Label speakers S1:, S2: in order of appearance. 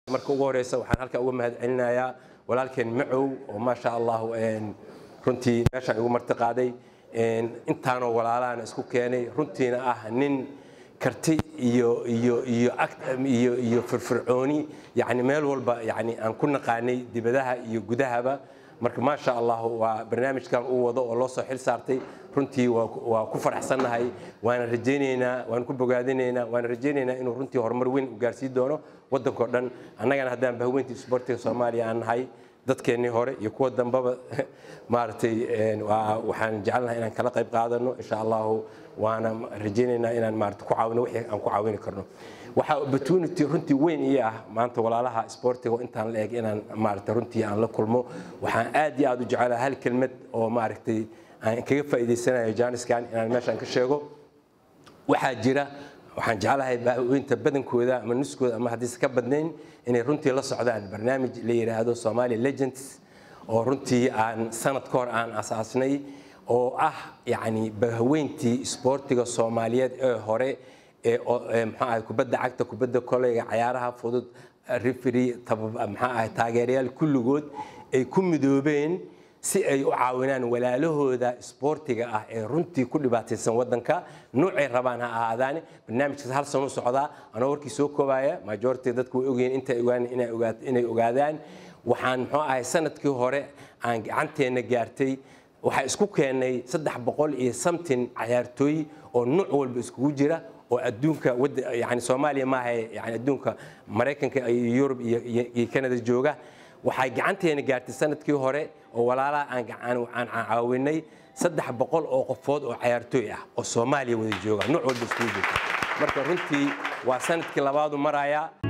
S1: marka ugu horeysa waxaan halkaa uga mahad celinayaa walaalkeen macow oo maasha allah runtii meeshaan igu marti qaaday intaanoo walaalahan isku keenay runtiina ah nin karti iyo iyo iyo iyo iyo firfircooni yani meel walba yani aan ku naqaanay dibadaha iyo gudahaba marka maasha allah waa barnaamijkan uu wado oo loo soo xil saartay runtii waa ku faraxsannahay waana rajaynaynaa waan ku bogaadinaynaa waana rajaynaynaa inuu runtii horumar weyn u gaarsiin doono waddankao dhan annagana haddaan bahweyntii isboortiga soomaaliya aan nahay dadkeennii hore iyo kuwa dambaba maaragtay waxaan jecelnahay inaan kala qayb qaadano insha allahu waana rajaynaynaa inaan maarata ku caawino wixii aan ku caawini karno waxaa opportunity runtii weyn ii ah maanta walaalaha isboortiga intaan la eg inaan maarata runtii aan la kulmo waxaan aad iyo aad u jecelahay hal kelmad oo maaragtay aan kaga faa'iidaysanayo jaaniskan inaan meeshaan ka sheego waxaa jira waxaan jeclahay baaweynta badankooda ama nuskooda ama haddiise ka badnayn inay runtii la socdaan barnaamij la yidhaahdo somalia legends oo runtii aan sanad ka hor aan asaasnay oo ah yacni bahaweyntii isboortiga soomaaliyeed ee hore ee maxaa ahay kubadda cagta kubadda koleyga cayaaraha fudud referi maxaa ahay taageerayaal kulligood ay ku midoobeen si ay u caawinaan walaalahooda isboortiga ah ee runtii ku dhibaataysan waddanka noocay rabaan ha ahaadaane barnaamijkaas hal sano u socdaa anoo warkii soo koobaya majority dadku way ogyihiin intay ogaan inay ogaadaan waxaan muxuu ahay sanadkii hore aan gacanteenna gaartay waxaa isku keennay saddex boqol iyo samtin cayaartooy oo nooc walba iskugu jira oo adduunka yani soomaaliya maaha yani adduunka maraykanka iyo yurub iyo canada jooga waxay gacanteena gaartay sanadkii hore oo walaalaha aan caawinay saddex boqol oo qofood oo cayaartooy ah oo soomaaliya wada jooga nooc walba iskugu jirta marka runtii waa sanadkii labaadu marayaa